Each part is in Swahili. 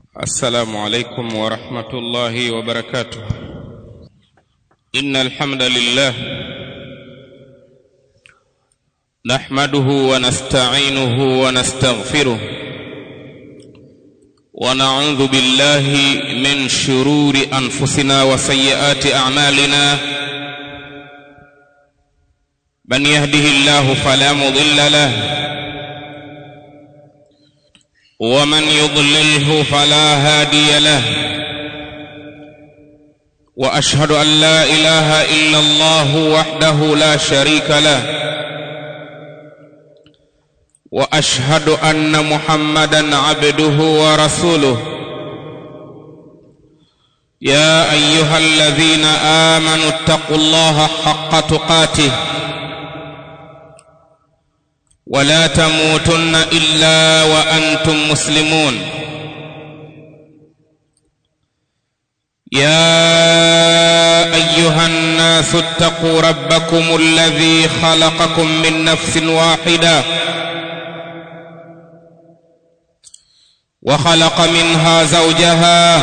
السلام عليكم ورحمة الله وبركاته إن الحمد لله نحمده ونستعينه ونستغفره ونعوذ بالله من شرور أنفسنا وسيئات أعمالنا من يهده الله فلا مضل له ومن يضلله فلا هادي له واشهد ان لا اله الا الله وحده لا شريك له واشهد ان محمدا عبده ورسوله يا ايها الذين امنوا اتقوا الله حق تقاته ولا تموتن الا وانتم مسلمون يا ايها الناس اتقوا ربكم الذي خلقكم من نفس واحده وخلق منها زوجها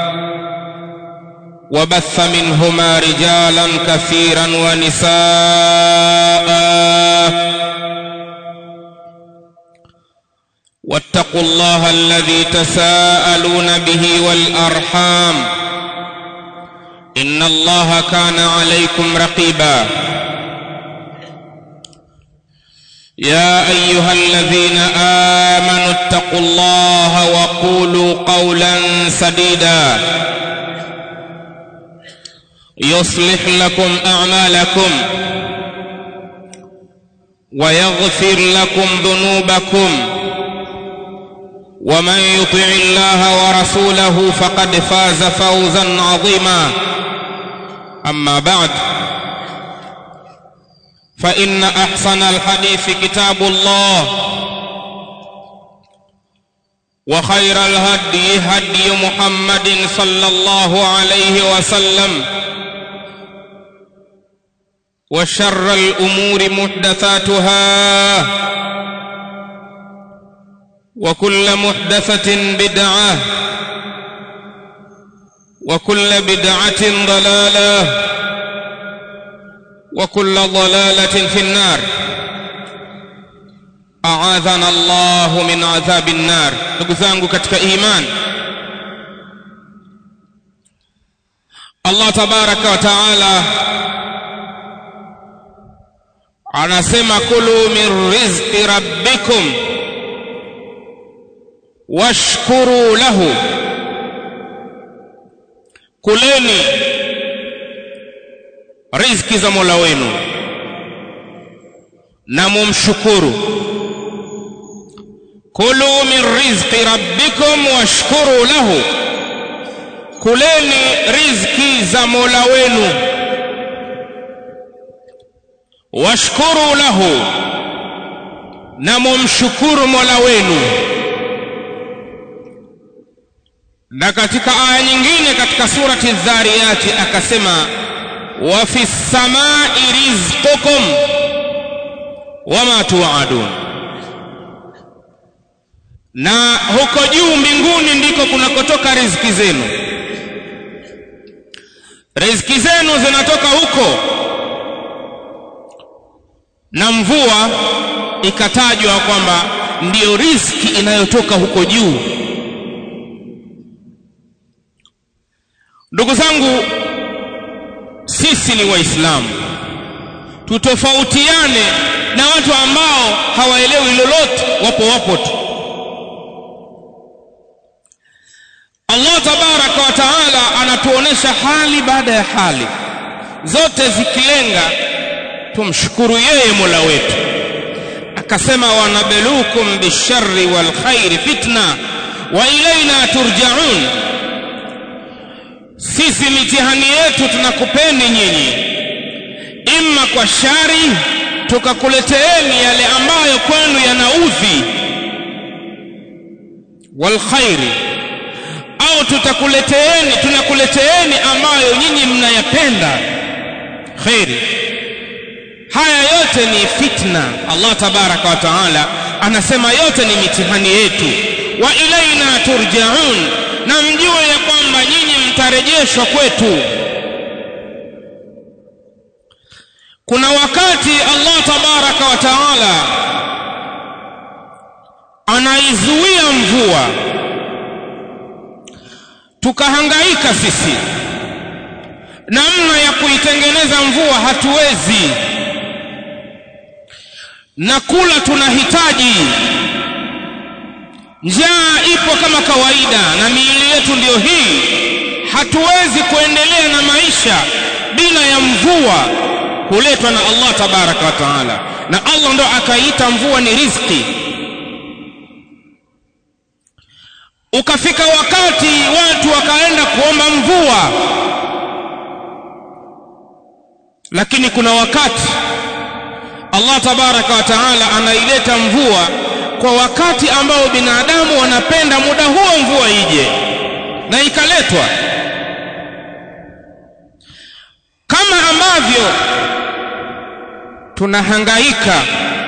وبث منهما رجالا كثيرا ونساء واتقوا الله الذي تساءلون به والارحام ان الله كان عليكم رقيبا يا ايها الذين امنوا اتقوا الله وقولوا قولا سديدا يصلح لكم اعمالكم ويغفر لكم ذنوبكم ومن يطع الله ورسوله فقد فاز فوزا عظيما اما بعد فان احسن الحديث كتاب الله وخير الهدي هدي محمد صلى الله عليه وسلم وشر الامور محدثاتها وكل محدثة بدعة وكل بدعة ضلالة وكل ضلالة في النار أعاذنا الله من عذاب النار نقزانك كتك إيمان الله تبارك وتعالى anasema kulu min rizqi rabbikum washkuru lahu kuleni riziki za mola wenu na mumshukuru kulu min rizqi rabbikum washkuru lahu kuleni riziki za mola wenu washkuru lahu na mumshukuru mola wenu na katika aya nyingine katika surati dhariyati akasema wa fi samai rizqukum wama tuadun na huko juu mbinguni ndiko kunakotoka riziki zenu riziki zenu zinatoka huko na mvua ikatajwa kwamba ndiyo riziki inayotoka huko juu ndugu zangu sisi ni waislamu tutofautiane na watu ambao hawaelewi lolote wapo wapo tu allah tabaraka wa taala anatuonesha hali baada ya hali zote zikilenga tumshukuru yeye mola wetu akasema wanabelukum bisharri walkhairi fitna wa ilaina turjaun sisi mitihani yetu tunakupeni nyinyi imma kwa shari tukakuleteeni yale ambayo kwenu yanaudhi walkhairi au tutakuleteeni tunakuleteeni ambayo nyinyi mnayapenda kheri haya yote ni fitna allah tabaraka wa taala anasema yote ni mitihani yetu wa ilaina turjaun na mjue ya kwamba nyinyi mtarejeshwa kwetu kuna wakati Allah tabaraka wa taala anaizuia mvua tukahangaika sisi namna ya kuitengeneza mvua hatuwezi na kula tunahitaji njaa ipo kama kawaida na miili yetu ndiyo hii hatuwezi kuendelea na maisha bila ya mvua huletwa na Allah tabaraka wa taala na Allah ndo akaita mvua ni riziki ukafika wakati watu wakaenda kuomba mvua lakini kuna wakati Allah tabaraka wa taala anaileta mvua kwa wakati ambao binadamu wanapenda muda huo mvua ije na ikaletwa kama ambavyo tunahangaika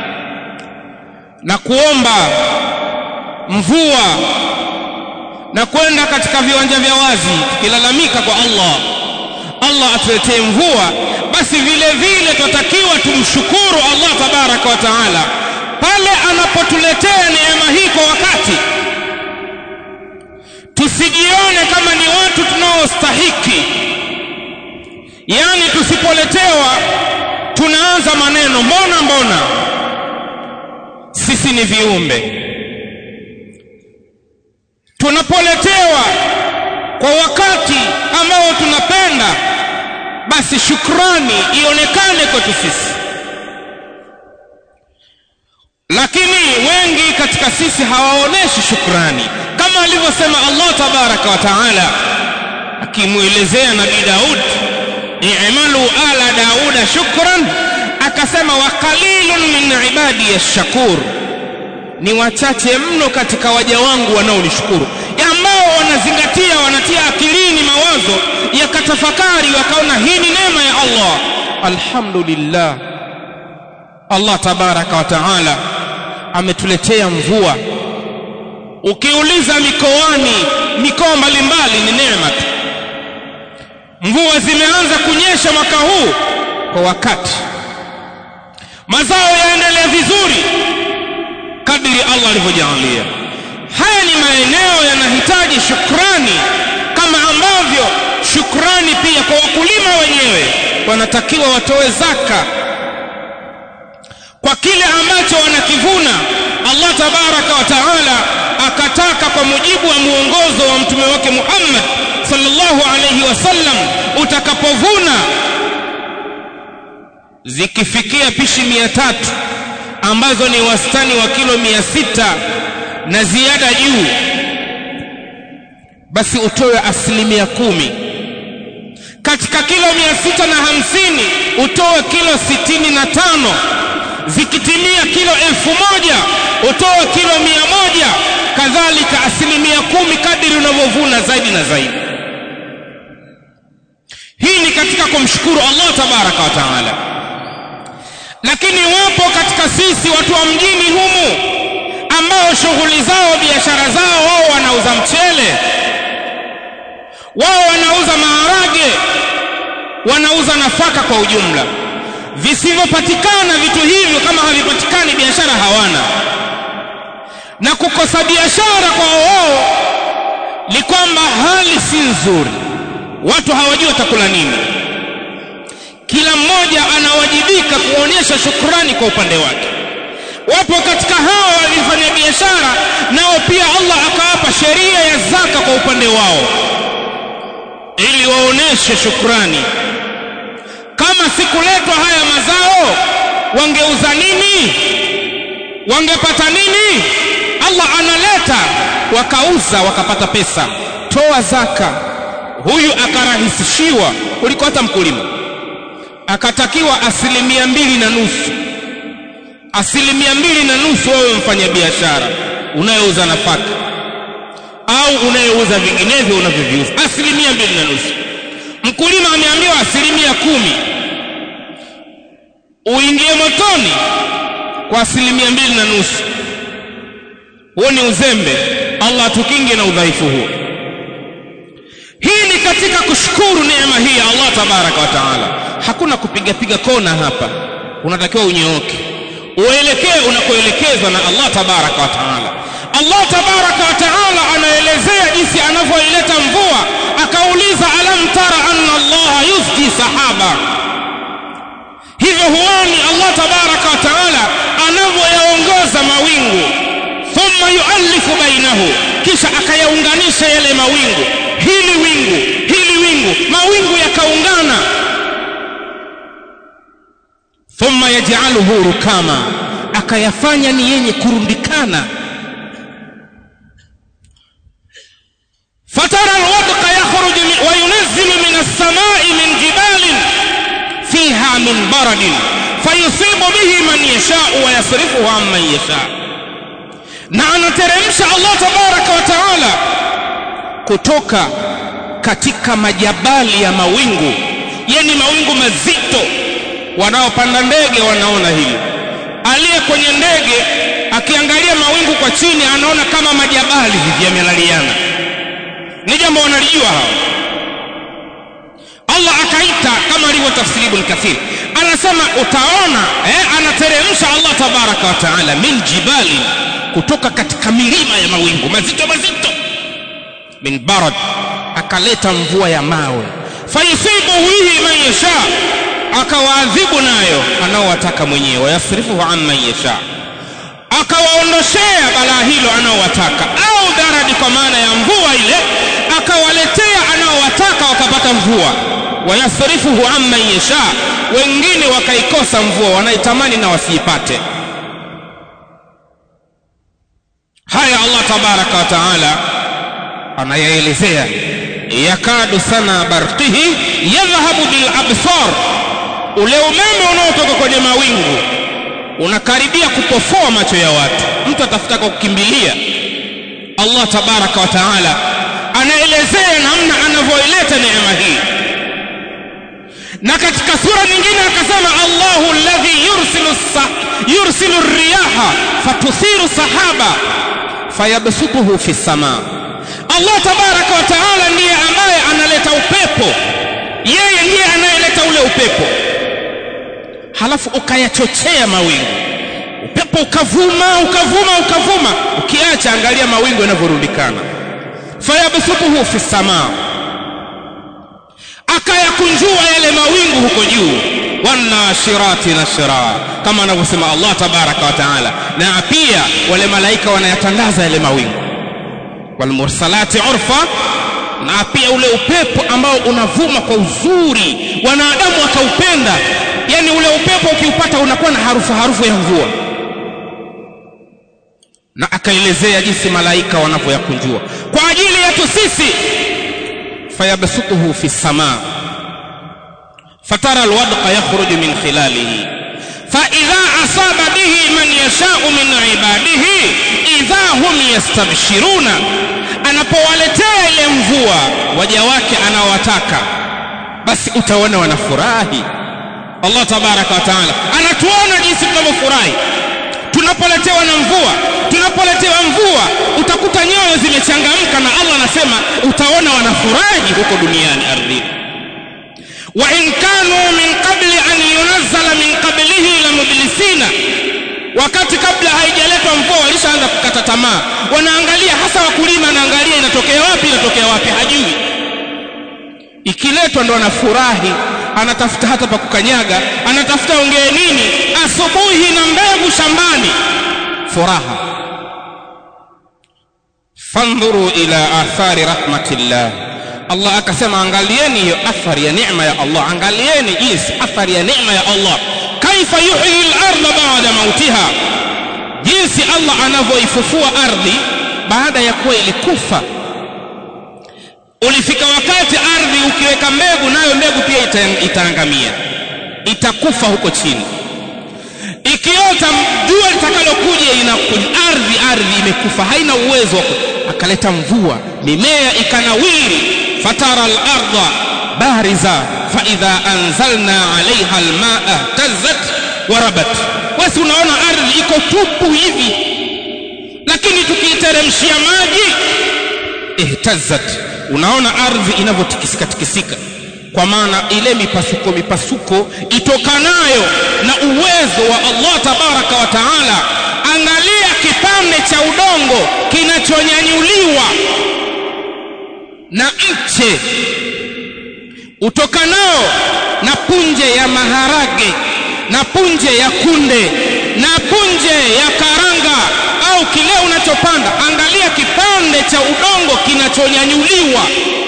na kuomba mvua na kwenda katika viwanja vya wazi tukilalamika kwa Allah Allah atuletee mvua basi vile vile twatakiwa tumshukuru Allah tabaraka wa taala pale anapotuletea neema hii kwa wakati tusijione kama ni watu tunaostahiki yani tusipoletewa tunaanza maneno mbona mbona sisi ni viumbe tunapoletewa kwa wakati ambao tunapenda basi shukrani ionekane kwetu sisi lakini wengi katika sisi hawaoneshi shukrani kama alivyosema Allah tabaraka wa taala akimwelezea nabii Daud i'malu ala dauda shukran akasema wa qalilun min ibadi yashkur ni wachache mno katika waja wangu wanaonishukuru ambao wanazingatia wanatia akilini mawazo yakatafakari wakaona hii ni neema ya Allah alhamdulillah Allah tabaraka wa taala ametuletea mvua ukiuliza mikoani mikoa mbalimbali ni neema tu mvua zimeanza kunyesha mwaka huu kwa wakati mazao yaendelea vizuri kadiri Allah alivyojalia haya ni maeneo yanahitaji shukrani kama ambavyo shukrani pia kwa wakulima wenyewe wanatakiwa watoe zaka kwa kile ambacho wanakivuna Allah tabaraka wa taala akataka kwa mujibu wa muongozo wa mtume wake Muhammad sallallahu alayhi wasallam utakapovuna zikifikia pishi mia tatu ambazo ni wastani wa kilo mia sita na ziada juu basi utoe asilimia kumi katika kilo mia sita na hamsini utoe kilo sitini na tano zikitimia kilo elfu moja utoe kilo mia moja kadhalika asilimia kumi kadiri unavyovuna zaidi na zaidi hii ni katika kumshukuru Allah tabaraka wa taala lakini wapo katika sisi watu wa mjini humu ambao shughuli zao biashara zao wao wanauza mchele wao wanauza maharage wanauza nafaka kwa ujumla visivyopatikana vitu hivyo kama havipatikani biashara hawana na kukosa biashara kwa wao ni kwamba hali si nzuri watu hawajui watakula nini kila mmoja anawajibika kuonyesha shukrani kwa upande wake wapo katika hawa walifanya biashara nao pia Allah akawapa sheria ya zaka kwa upande wao ili waoneshe shukrani kama sikuletwa haya mazao wangeuza nini wangepata nini Allah analeta wakauza wakapata pesa toa zaka huyu akarahisishiwa kuliko hata mkulima akatakiwa asilimia mbili na nusu asilimia mbili na nusu wewe mfanya biashara unayeuza nafaka au unayeuza vinginevyo unavyoviuza asilimia mbili na nusu mkulima ameambiwa asilimia kumi uingie motoni kwa asilimia mbili na nusu huo ni uzembe allah atukinge na udhaifu huo hii ni katika kushukuru neema hii ya Allah tabaraka wa taala hakuna kupiga piga kona hapa unatakiwa unyooke uelekee unakoelekezwa na Allah tabaraka wa taala Allah tabaraka wa taala anaelezea jinsi anavyoileta mvua akauliza alam tara anna Allah yusji sahaba hivyo huoni Allah tabaraka wa taala anavyoyaongoza mawingu thumma yuallifu bainahu kisha akayaunganisha yale mawingu hili wingu hili wingu mawingu yakaungana thumma yaj'aluhu rukama akayafanya ni yenye kurundikana fatara alwadqa yakhruju wa yunazzilu min as-sama'i min jibalin fiha min baradin fayusibu bihi man yasha'u wa yasrifuhu amman yasha'u na anateremsha Allah tabaraka wa taala kutoka katika majabali ya mawingu yani mawingu mazito wanaopanda ndege wanaona hili aliye kwenye ndege akiangalia mawingu kwa chini anaona kama majabali hivi yamelaliana ni jambo wanalijua hao Allah akaita kama alivyotafsiri Ibn Kathir anasema utaona eh, anateremsha Allah tabaraka wa taala min jibali kutoka katika milima ya mawingu mazito mazito min barad akaleta mvua ya mawe fayusibu bihi man yasha akawaadhibu nayo anaowataka mwenyewe wayasrifuhu amman yasha akawaondoshea balaa hilo anaowataka au daradi kwa maana ya mvua ile akawaletea anaowataka wakapata mvua wayasrifuhu amman yasha wengine wakaikosa mvua wanaitamani na wasiipate haya Allah tabaraka wa taala anayaelezea yakadu sana barqihi yadhhabu bil absar ule umeme unaotoka kwenye mawingu unakaribia kupofoa macho ya watu mtu atafuta kwa kukimbilia Allah tabaraka wa taala anaelezea namna anavyoileta neema hii na katika sura nyingine akasema Allahu alladhi yursilu yursilu riyaha fatuthiru sahaba fayabsutuhu fi samaa Allah tabaraka wa taala ndiye ambaye analeta upepo yeye ndiye anayeleta ule upepo halafu ukayachochea mawingu upepo ukavuma ukavuma ukavuma ukiacha angalia mawingu yanavyorundikana fayabsutuhu fi samaa akayakunjua yale mawingu huko juu wanashirati nashra kama anavyosema Allah tabaraka wa taala na pia wale malaika wanayatandaza yale mawingu walmursalati urfa na pia ule upepo ambao unavuma kwa uzuri wanadamu wakaupenda yani ule upepo ukiupata unakuwa na harufu harufu ya mvua na akaelezea jinsi malaika wanavyoyakunjua kwa ajili yetu sisi fayabsutuhu fi samaa fatara alwadqa yakhruju min khilalihi فإذا أصاب به من يشاء من عباده إذا هم يستبشرون anapowaletea ile mvua waja wake anawataka basi utaona wanafurahi Allah tabaraka wa taala anatuona jinsi tunavyofurahi tunapoletewa na mvua tunapoletewa mvua utakuta nyoyo zimechangamka na Allah anasema utaona wanafurahi huko duniani ardhini wa in kanu min qabli an yunazzala min qablihi la mublisina wakati kabla haijaletwa mvua walishaanza kukata tamaa wanaangalia hasa wakulima anaangalia inatokea wapi inatokea wapi hajui ikiletwa ndo anafurahi anatafuta hata pa kukanyaga anatafuta ongee nini asubuhi na mbegu shambani furaha fandhuru ila athari rahmatillah Allah akasema angalieni hiyo athari ya neema ya Allah angalieni jinsi athari ya neema ya Allah kaifa yuhyi al-ardha ba'da mautiha jinsi Allah anavyoifufua ardhi baada ya kuwa ilikufa ulifika wakati ardhi ukiweka mbegu nayo mbegu pia ita, itaangamia itakufa huko chini ikiota jua litakalokuja inakuja ardhi ardhi imekufa haina uwezo wa akaleta mvua mimea ikanawiri fatara al-ardha bariza fa idha anzalna 'alayha al-ma'a tazzat wa rabat wasi unaona ardhi iko tupu hivi lakini tukiiteremshia maji ihtazzat unaona ardhi inavyotikisika tikisika kwa maana ile mipasuko mipasuko itokanayo na uwezo wa Allah tabaraka wa taala angalia kipande cha udongo kinachonyanyuliwa na mche utokanao na punje ya maharage na punje ya kunde na punje ya karanga au kile unachopanda angalia kipande cha udongo kinachonyanyuliwa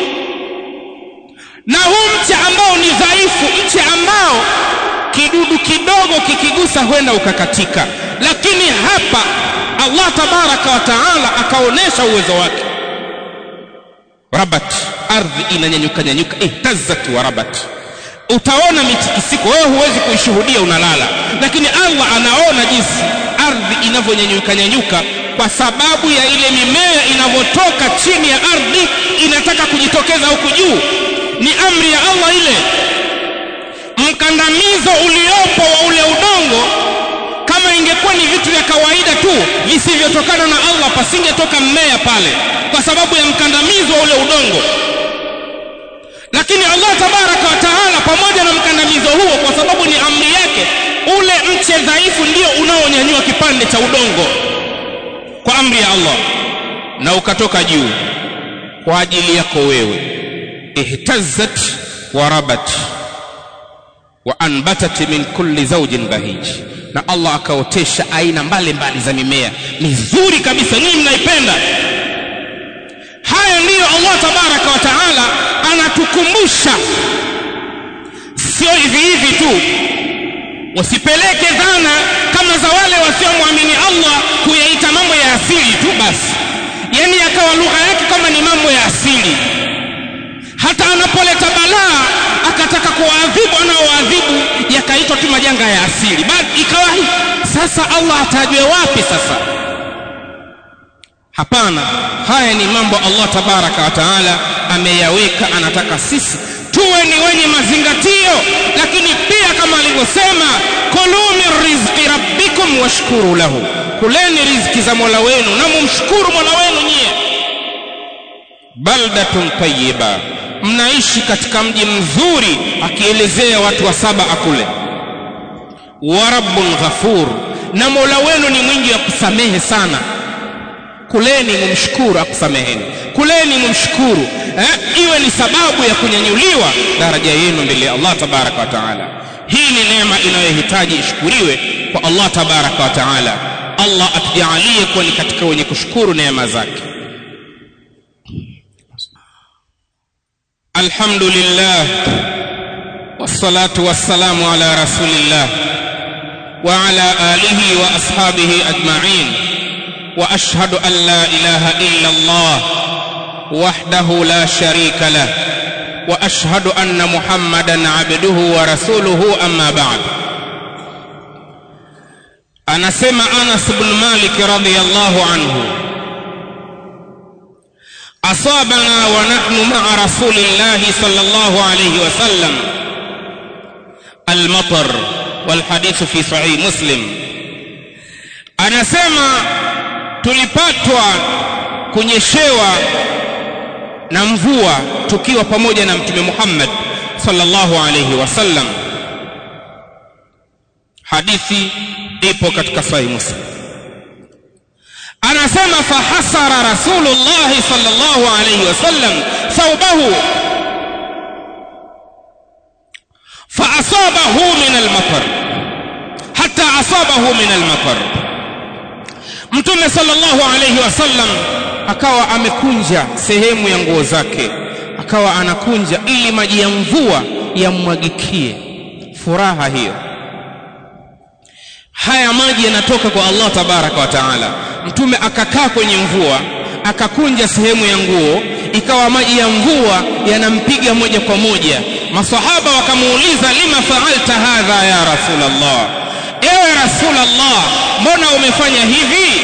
na huu mche ambao ni dhaifu mche ambao kidudu kidogo kikigusa huenda ukakatika lakini hapa Allah tabaraka wa taala akaonesha uwezo wake rabat ardhi inanyanyuka nyanyuka ihtazat wa rabat utaona mitikisiko wewe huwezi kuishuhudia unalala lakini Allah anaona jinsi ardhi inavyonyanyuka nyanyuka kwa sababu ya ile mimea inavyotoka chini ya ardhi inataka kujitokeza huku juu ni amri ya Allah ile mkandamizo uliopo wa ule udongo kama ingekuwa ni vitu vya kawaida tu visivyotokana na Allah pasingetoka mmea pale kwa sababu ya mkandamizo wa ule udongo lakini Allah tabaraka wa taala pamoja na mkandamizo huo kwa sababu ni amri yake ule mche dhaifu ndio unaonyanyua kipande cha udongo kwa amri ya Allah na ukatoka juu kwa ajili yako wewe ihtazzat wa rabat wa anbatat min kulli zawjin bahij na Allah akaotesha aina mbalimbali za mimea mizuri kabisa nyinyi mnaipenda haya ndiyo Allah tabaraka wa taala anatukumbusha sio hivi hivi tu wasipeleke dhana kama za wale wasiomwamini Allah kuyaita mambo ya asili tu basi yani yakawa lugha yake kama ni mambo ya asili hata anapoleta balaa akataka kuwaadhibu anaowaadhibu yakaitwa tu majanga ya asili bali ikawa sasa Allah atajwe wapi sasa hapana haya ni mambo Allah tabaraka wa taala ameyaweka anataka sisi tuwe ni wenye mazingatio lakini pia kama alivyosema kulu min rizqi rabbikum washkuru lahu kuleni riziki za mola wenu na mumshukuru mola wenu nyie baldatun tayyiba mnaishi katika mji mzuri akielezea watu wa saba akule wa rabbun ghafur na mola wenu ni mwingi wa kusamehe sana kuleni mumshukuru akusameheni kuleni mumshukuru eh, iwe ni sababu ya kunyanyuliwa daraja yenu mbele ya Allah tabaraka wa taala hii ni neema inayohitaji ishukuriwe kwa Allah tabaraka wa taala Allah atujalie kuwa ni katika wenye kushukuru neema zake الحمد لله والصلاة والسلام على رسول الله وعلى آله وأصحابه أجمعين وأشهد أن لا إله إلا الله وحده لا شريك له وأشهد أن محمدا عبده ورسوله أما بعد أنا سمع أنس بن مالك رضي الله عنه أصابنا ونحن مع رسول الله صلى الله عليه وسلم المطر والحديث في صحيح مسلم anasema tulipatwa kunyeshewa na mvua tukiwa pamoja na mtume Muhammad sallallahu alayhi wasallam hadithi ipo katika sahih muslim anasema fahasara rasulullah sallallahu alayhi wasallam thawbahu فأصابه من المطر حتى أصابه من المطر Mtume sallallahu alayhi wasallam akawa amekunja sehemu ya nguo zake, akawa anakunja ili maji ya mvua yammwagikie. Furaha hiyo. Haya maji yanatoka kwa Allah tabaraka wa taala. Mtume akakaa kwenye mvua, akakunja sehemu ya nguo, ikawa maji ya mvua yanampiga moja kwa moja. Masahaba wakamuuliza, lima faalta hadha ya Rasulullah, ewe Rasulullah, mbona umefanya hivi?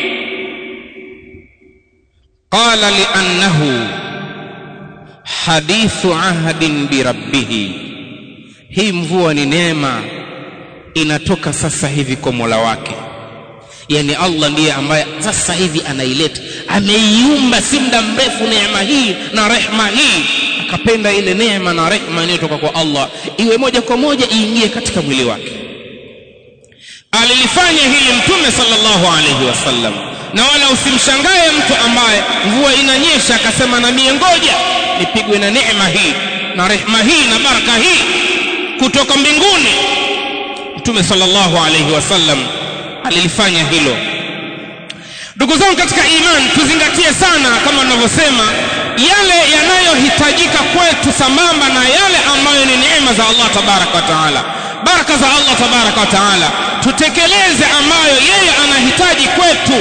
Qala liannahu hadithu ahdin birabbih, hii mvua ni neema inatoka sasa hivi kwa Mola wake. yani allah ndiye ambaye sasa hivi anaileta ameiumba si muda mrefu neema hii na rehma hii akapenda ile neema na rehma inayotoka kwa allah iwe moja kwa moja iingie katika mwili wake alilifanya hili mtume sallallahu alaihi wasallam na wala usimshangae mtu ambaye mvua inanyesha akasema na mie ngoja nipigwe na neema hii na rehma hii na baraka hii kutoka mbinguni mtume sallallahu alaihi wasallam alilifanya hilo ndugu zangu katika iman tuzingatie sana kama tunavyosema yale yanayohitajika kwetu sambamba na yale ambayo ni neema za allah tabaraka wa taala baraka za allah tabaraka wa taala tutekeleze ambayo yeye anahitaji kwetu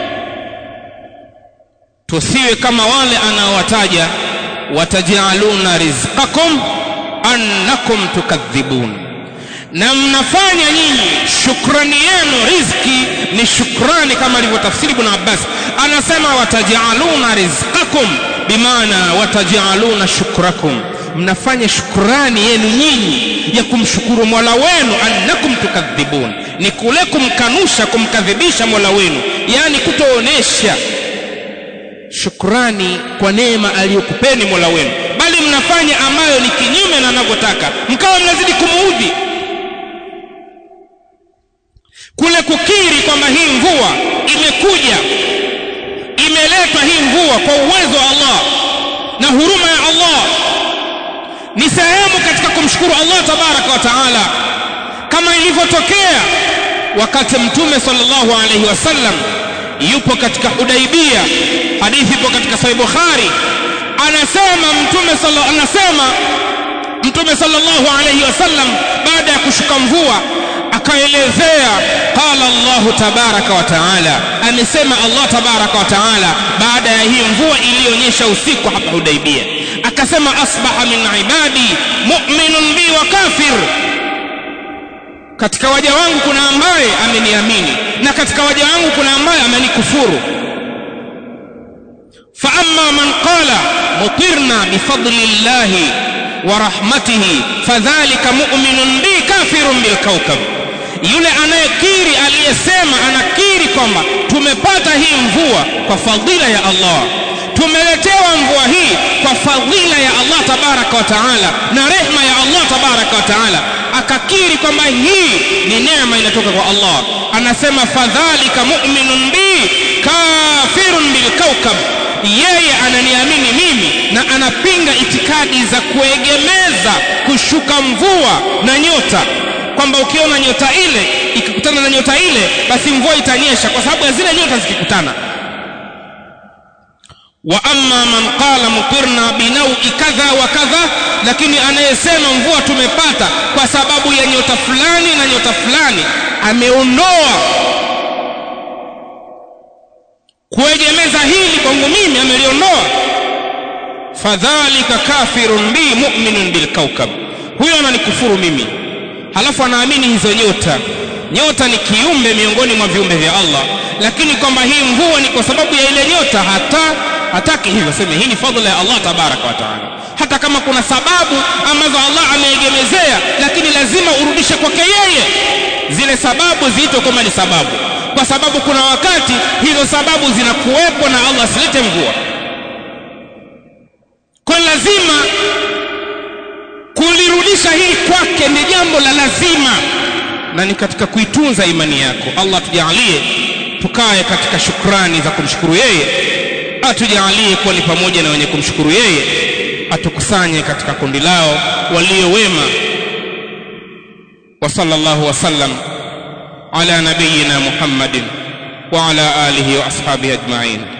tusiwe kama wale anaowataja watajaluna rizqakum annakum tukadhibun na mnafanya nyinyi shukrani yenu rizki ni shukrani kama alivyotafsiri ibn abbas anasema watajaluna rizqakum bimaana watajaluna shukrakum mnafanya shukrani yenu nyinyi ya kumshukuru mola wenu annakum tukadhibun ni kule kumkanusha kumkadhibisha mola wenu yaani kutoonesha shukrani kwa neema aliyokupeni mola wenu bali mnafanya ambayo ni kinyume na anavyotaka mkawa mnazidi kumuudhi kule kukiri kwamba hii mvua imekuja imeletwa hii mvua kwa uwezo wa allah na huruma ya allah ni sehemu katika kumshukuru allah tabaraka wa taala kama ilivyotokea wakati mtume sallallahu alaihi wasallam yupo katika hudaibia hadithi ipo katika sahih bukhari anasema mtume sala, anasema mtume sallallahu alaihi wasallam baada ya kushuka mvua akaelezea qala Allahu tabaraka wa taala amesema Allah tabaraka wa taala baada ya hii mvua iliyonyesha usiku hapa Hudaibia akasema asbaha min ibadi mu'minun bi wa kafir katika waja wangu kuna ambaye ameniamini na katika waja wangu kuna ambaye amenikufuru fa amma man qala mutirna bifadli llahi wa rahmatihi fadhalika mu'minun bi kafirun bil kawkab yule anayekiri aliyesema anakiri kwamba tumepata hii mvua kwa fadhila ya Allah tumeletewa mvua hii kwa fadhila ya Allah tabaraka wa taala na rehma ya Allah tabaraka wa taala akakiri kwamba hii ni neema inatoka kwa Allah anasema fadhalika mu'minun bi kafirun bil kawkab yeye ananiamini mimi na anapinga itikadi za kuegemeza kushuka mvua na nyota kwamba ukiona nyota ile ikikutana na nyota ile basi mvua itanyesha kwa sababu ya zile nyota zikikutana wa amma man qala mutirna binaui kadha wa kadha lakini anayesema mvua tumepata kwa sababu ya nyota fulani na nyota fulani ameondoa kuegemeza hili kwangu mimi ameliondoa fadhalika kafirun bi mu'minun bil kawkab huyo ananikufuru mimi halafu anaamini hizo nyota nyota ni kiumbe miongoni mwa viumbe vya Allah lakini kwamba hii mvua ni kwa sababu ya ile nyota hata hataki hivyo sema hii ni fadhila ya Allah tabaraka wa taala hata kama kuna sababu ambazo Allah ameegemezea lakini lazima urudishe kwake yeye zile sababu ziitwe kama ni sababu kwa sababu kuna wakati hizo sababu zinakuwepo na Allah asilete mvua kwa lazima kulirudisha hili kwake ni jambo la lazima na ni katika kuitunza imani yako Allah tujalie tukae katika shukrani za kumshukuru yeye atujalie kuwa ni pamoja na wenye kumshukuru yeye atukusanye katika kundi lao walio wema wa sallallahu wasallam ala nabiyina muhammadin wa ala alihi wa ashabihi ajma'in